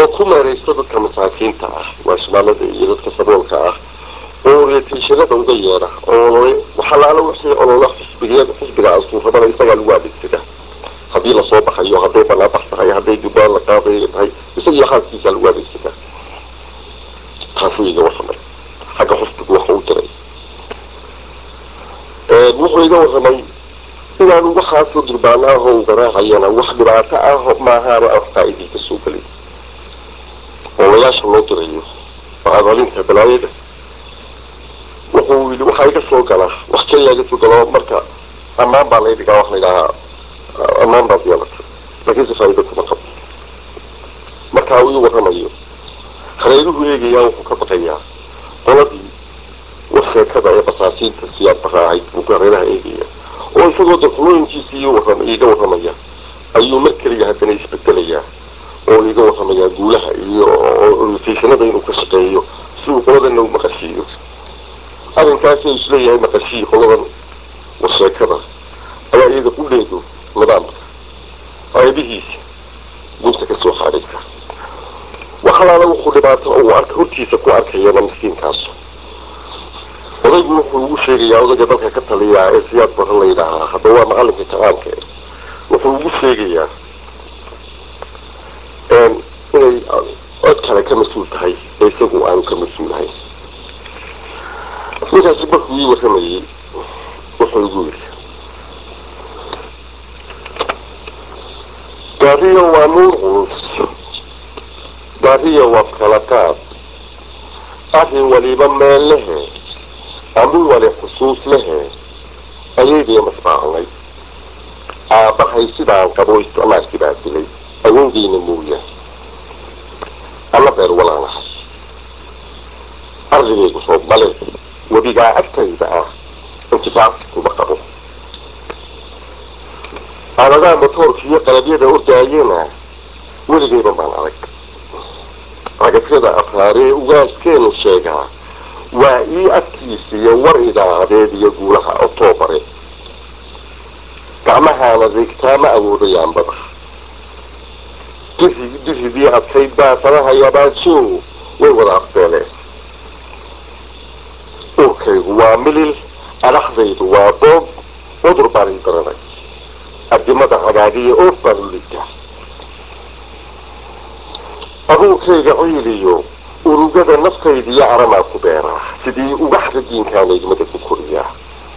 oo ku meeraysto dadka masaakiinta ah waa shimaalada iyo dadka saboolka ah oo orientationada uga yeedha oo waxalaala wixii olola xisbiga xisbiga asuurabana isagaa lagu adeegsada haddii lasoo baxayo hadday banaabax tahay hadday dubbaan la qaadayo tahay isagiyo xaaskiisa lagu adeegsada taasuu iga warramay xagga xisbigu waxa u diray wuxuu iga warramay inaanu waxaasoo durbaana ah oo garaacayana wax dhibaato ah maahaana aan faa-idii ka soo gelin oolayaasha loo dirayo bacadalinta balaayada wuxuu yidhi waxaa iga soo gala wax keliya iga soo gala marka ammaan baa lay dhigaa wax la yidhaahaa ammaan baad yeelatay laakiinse faa'iida kuma qabo markaa uu ii warramayo hareeruhu eegayaa wuxuu ka baqayaa qoladii warsheekada ee basaasiinta siyaad baraacayd buu hareeraha eegaya oo isagoo darxumooyinkiisii iiga warramaya ayuu mar keliya haddana isbedelayaa oo iiga warramayaa guulaha iyo orientationada inuu ka shaqeeyo si uu qoladana u maqashiiyo arrinkaasi uu isleeyahay maqashiiyo qoladan warsheekada ayaa iyada qudheedu nidaamka qaybihiisa gunta ka soo xaadhaysa waxalaala wuxuu dhibaato uu arka hortiisa ku arkayana miskiinkaasu odaygu wuxuu ugu sheegayaa odayga dalka ka taliyaa ee siyaad baran la yidhaahaa hadda waa macalinka kaqaanka wuxuu ugu sheegayaa inay cod kale ka mas-uul tahay ee isagu aanu ka mas-uulahayn ninkaasi markuu ii warramayey wuxuu igu yidhi gaariya waa nuur culus gaariya waa kala qaad arrin waliba meel lehe amin wali xusuus lehe ayaydii masbaacnay aabbahay sidaan qabo isticmaalkii baa dilay awoodeyna mooya alla beer walaanahay ardigaygu soo bale webigaa agtayda ah intifaacsi kuma qabo aaladaha motoorka iyo qalabyada ordaayena weligayba baan adag ragasyada afraaree ugaaskeenu sheegaa waa ii afkiisiiyo war idaacadeed iyo guulaha otoobare gacmahaana rigtaa ma awoodayaanbada diri diridii adkayd baa faraha yabaajo way wada afbeeleen urkaygu waa milil adhaxdaydu waa boog cudur baan ii daranay adimada hagaagiya oof baan u ligaa abuurkayga ciiliyo urugada naftaydiyo aramaa ku beeraa sidii ugaxda diinkaana igmada ku koriyaa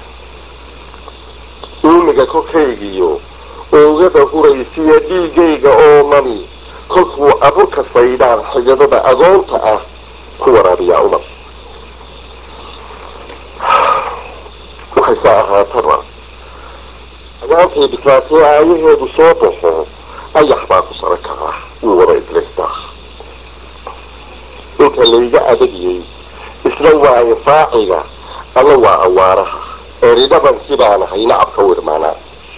uumiga korkaygiyo oogada huraysiya dhiigayga oo mani kolkuu aburka saydhaan xiyadada agoonta ah ku waraabiyaa umar waxayse ahaataba agaantay bislaatee aayaheedu soo baxo ayax baa ku sara kaca wuu wada idlaystaa inta layga adagiyey isna waa infaaciga alla waa awaaraha eridhabankii baanahay nacabka u irmaanaa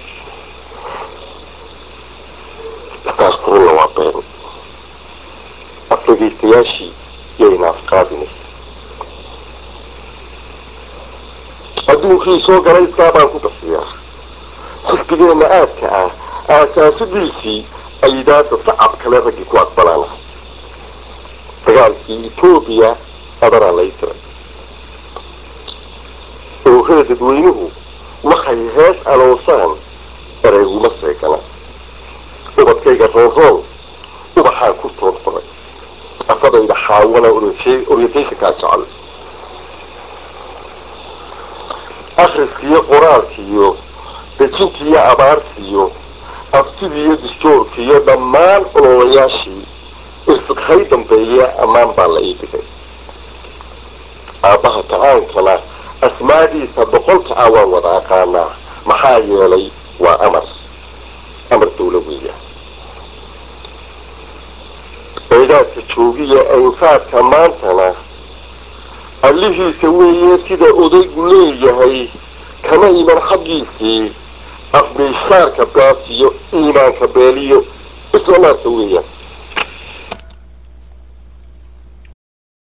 istaas furunna waa been afdhegaystayaashii yayna afqaadinaysa adduunkii soo galay iskaa baan ku bixiyaa xisbigeenna aadka ah aasaasidiisii aydaada sacab kale raggii ku aqbalaanahay dagaalkii etoobiya adanaa lay diray oohada dadweynuhu waxay hees aloosaan ereyguma seegana ubadkayga roonroon ubaxaan ku toon qoray afadayda xaawana orientationkaa jecel akhriskiiyo qoraalkiiyo dejintiiyo abaartiiyo aftidiiyo distoorkiiyo dhammaan ololayaashii irsiqhay dambeeye ammaan baa la ii dhigay aabbaha kacaankana asmaadiisa boqolka ah waan wada aqaanaa maxaa yeelay waa amar amar dawla weeya eedaadka joogiya infaadka maantana allihiisa weeye sida odaygu leeyahay kama iman xaggiisii afmiishaarka baafiyo iimaanka beeliyo isticmaalka weeyaan